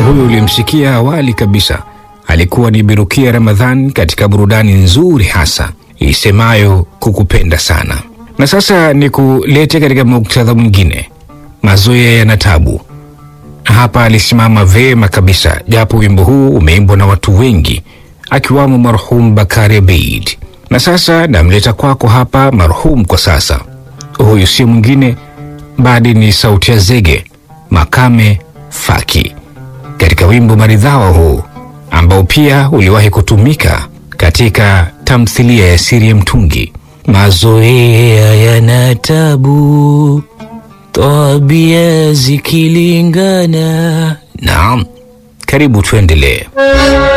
huyu ulimsikia awali kabisa alikuwa ni Birukia Ramadhan katika burudani nzuri hasa isemayo kukupenda sana. Na sasa ni kulete katika muktadha mwingine, mazoea yana tabu. Hapa alisimama vema kabisa, japo wimbo huu umeimbwa na watu wengi akiwamo marhum Bakari Abeid. Na sasa namleta kwako hapa marhum kwa sasa, huyu si mwingine bali ni sauti ya Zege Makame Faki katika wimbo maridhawa huu ambao pia uliwahi kutumika katika tamthilia ya Siri ya Mtungi. Mazoea yana tabu, tabia zikilingana. Naam, karibu tuendelee.